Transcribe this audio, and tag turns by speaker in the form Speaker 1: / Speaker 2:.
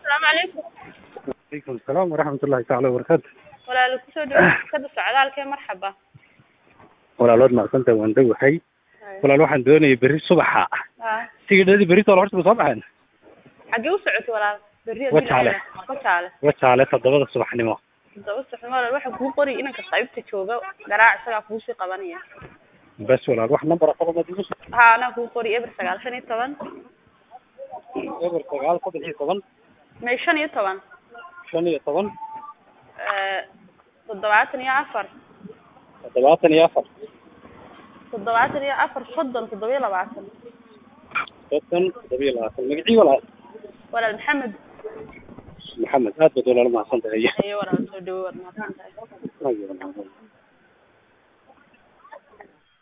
Speaker 1: asalaamu calaykum
Speaker 2: alaykum asalaam waraxmat ullahi taala wabarakaatu
Speaker 1: walaalo kusoo dhawo kada socdaalkee marxaba
Speaker 2: walaalood maaqsanta waan dhowahay walaal waxaan doonayay berri subaxa
Speaker 1: ha
Speaker 2: tigidhadii berritoola horta ma soo baxeen
Speaker 1: xaggee u socotay walaal berri
Speaker 2: Wajaale.
Speaker 1: wajaale
Speaker 2: wajaale toddobada subaxnimo
Speaker 1: todoba saxnimo walaal waxa kuu qori inanka qaybta jooga garaac isagaa kuusii qabanaya
Speaker 2: bas walaal wax number qodobad igu soo
Speaker 1: ha anaa kuu qori eber sagaal shan iyo toban
Speaker 2: eber sagaal saddex iyo toban
Speaker 1: may shan iyo toban
Speaker 2: shan iyo toban
Speaker 1: Eh, toddobaatan iyo afar
Speaker 2: toddobaatan iyo afar
Speaker 1: toddobaatan iyo afar soddon toddoba iyo labaatan
Speaker 2: soddon toddoba iyo labaatan magacii walaal
Speaker 1: walaal maxamed
Speaker 2: maxamed aad baad walaalo mahadsan tahay
Speaker 1: ayo walaal soo dhawo waad mahadsan tahay
Speaker 2: Ayuu walaal.